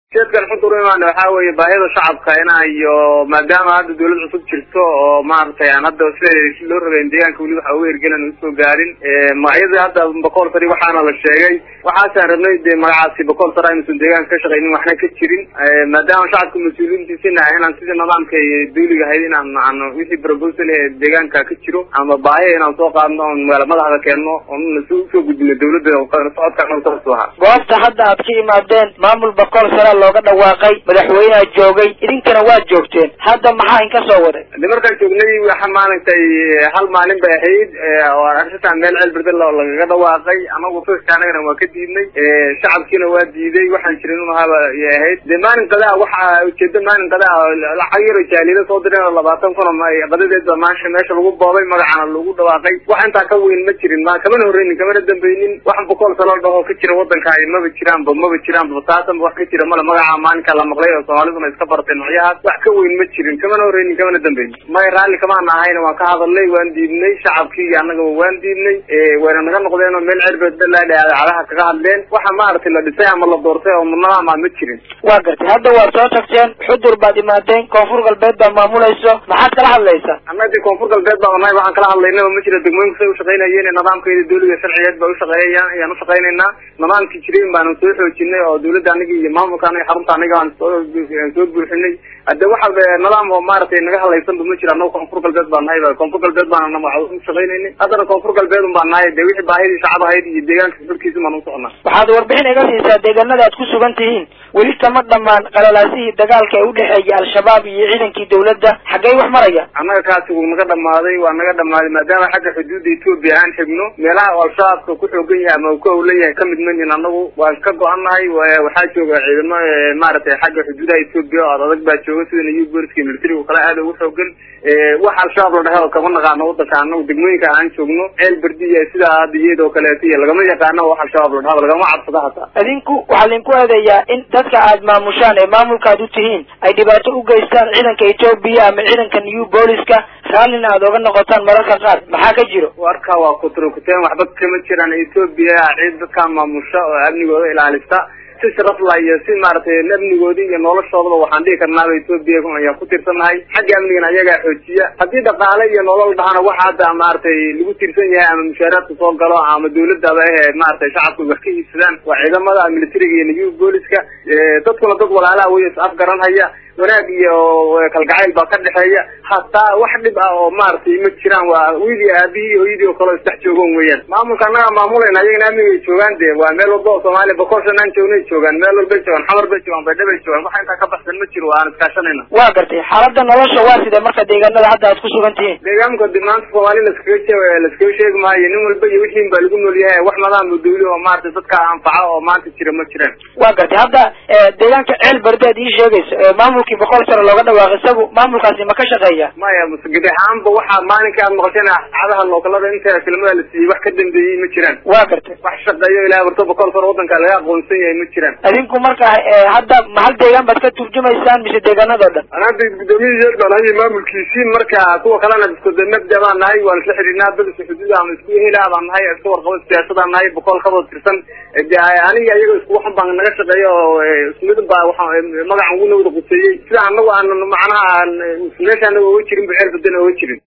jeedkan xudur imaan waxaa weeye baahida shacabka inaa iyo maadaama hadda dawlad cusub jirto oo maaragtay aan hadda sida loo rabeyn deegaanka weli waxa uga hirgelan usoo gaarin magacyadii hadda boqol sari waxaana la sheegay waxaasaan rabnay de magacaasi boqol sar aynuusan deegaanka ka shaqaynin waxna ka jirin maadaama shacabka mas-uuliyiintiisina inaan sidii nidaamka dawliga ahayd inaan aan wixii proposal ee deegaanka ka jiro ama baahiya inaan soo qaadno oon magaala madaxda keenno oon usoo gudbino dawladda socodka ahaa goobta hadda aad ka imaadeen maamul boqol sare looga dhawaaqay madaxweyneha joogay idinkana waad joogteen hadda maxaa in ka soo waday de markaan joognay waxa maaragtay hal maalin bay ahayd oo arrintan meel ceelbirda lagaga dhawaaqay anagu firka anagana waa ka diidnay shacabkiina waa diiday waxaan jirin un ahaaba yay ahayd de maalin qadaa waxa ujeeda maalin qadaa lacag yaro jaaliyada soo direen oo labaatan kun qadadeed ba maasha meesha lagu boobay magacana lagu dhawaaqay wax intaa ka weyn ma jirin ma kamana horreynin kamana dambeynin wax boqol salo dhaho ka jira wadanka maba jiraanba maba jiraanba taasanba wax ka jira male magaca maalinka la maqlay oo soomaaliduna iska bartay noocyahaas wax ka weyn ma jirin kamana horreynin kamana dambeyn may raalli kamaana ahayna waan ka hadalnay waan diidnay shacabkii iyo annagaba waan diidnay wayna naga noqdeen oo meel cerbedalaadaadaha kaga hadleen waxa maaragtay la dhisay ama la doortay oo mudnadaama ma jirin waa gartay hadda waad soo tagteen xudur baad imaadeen koonfur galbeed baa maamulayso maxaad kala hadlaysaa annaga de koonfur galbeed baa nahay waxaan kala hadlaynaba ma jira degmooyinka say ushaqaynayeen nidaamkeeda dawliga sharciyeed ba ushaqeeyayaan ayaan ushaqaynaynaa nidaamkii jirin baanu soo xoojinay oo dawladda aniga iyo maamulka aniga xarunta aniga aan soo soo buuxinay hadde waxa nidaam oo maaragtay naga hadlaysanba ma jira annaga koonfur galbeed baa nahay koonfur galbeed baana ushaqaynayna haddana koonfur galbeed un baa nahay de wixii baahidii shacab ahayd iyo deegaanka xulkiisa baan usocnaa waxaad warbixin iga siisaa deegaanada aad ku sugan tihiin weli kama dhamaan qalalaasihii dagaalka ee udhexeeyay al-shabaab iyo ciidankii dawladda xaggey wax maraya annaga kaasi wuu naga dhamaaday waa naga dhamaaday maadaama xagga xuduudda etoobiya aan xigno meelaha oo al-shabaabka ku xoogan yahay ama uu ka howlan yahay kamid manin annagu waan ka go-annahay waxaa jooga ciidamo maaragtay xagga xuduudaha etoobiya oo ad adag baa jooga sida new booliska militariga kale aada ugu xoogan wax al-shabaab la dhahe oo kama naqaano wadanka anagu degmooyinka aan joogno ceel berdi iyo sidaa hadda iyadoo kaleeto iyo lagama yaqaano wax al-shabaab la dhahaba lagama cabsado hataa idinku waxaa laydinku eedeeyaa in dadka aad maamushaan ee maamulka aad u tihiin ay dhibaato u geystaan ciidanka etoobiya ama ciidanka new booliska raallina aad oga noqotaan mararka qaar maxaa ka jiro warka waa kuturkuteen waxba kama jiraan etoobiya ciid dadkaa maamusha oo amnigooda ilaalista si sharafla iyo si maaragtay amnigoodii iyo noloshoodaba waxaan dhihi karnaaba etoobiya ayaan ku tirsanahay xagga amnigana ayagaa xoojiya haddii dhaqaale iyo nolol dhahana waxa hadda maaragtay lagu tirsan yahay ama mushaaraadka soo galo ama dawladaba ehe maaragtay shacabka wax ka iibsadaan waa ciidamada militariga iyo new booliska dadkuna dad walaalaha wey is afgaranhaya wanaag iyo kalgacayl baa ka dhexeeya hataa wax dhib ah oo maaragtay ma jiraan waa wiilii aabihii hooyadii oo kale isdhex joogan weeyaan maamulka annaga maamulayna ayagana amnigay joogaan de waa meel walba oo soomaaliya boqolshan aan joognay joogaan meel walbay joogaan xamar bay joogaan baydha bay joogaan waxa intaa ka baxsan ma jiro aan iskaashanayna waa gartay xaaladda nolosha waa sidee marka deegaanada hadda aad ku sugan tihiin deegaanka de maanta soomaali laskaga jee laskaga sheegi maayo nin walba iyo wixiin baa lagu nool yahay wax nidaam dawli oo maaragtay dadka anfaca oo maanta jira ma jiraan waa gartay hadda deegaanka ceel berde ad ii sheegayso maamulkii boqol sano looga dhawaaqay isagu maamulkaasi ma ka shaqeeya maya gebi ahaanba waxaa maalinka aad maqasheen cadaha lookalada inta filimada la siiyey wax ka dambeeyey ma jiraan waa gartay wax shaqeeyo ilaa barto boqol sano wadanka laga aqoonsan yahay ma jiraan adinku marka hadda mahal deegaan baad ka turjumaysaan mise deegaanado dhan anaada gudoomiyihii yeed baan hayay maamulkiisii marka kuwa kalena isku mabda baan nahay waan isla xidhiidnaa dad isku xuduud ama isku hela baan nahay iska warqabo siyaasadaan nahay boqol kaboo tirsan aniga iyaga isku waxan baan naga shaqeeya oo ismidin baa waa magacan ugu nawda quseeyey sida anagu aan macnaha meesha anaga oga jirin ba ceer badan oga jirin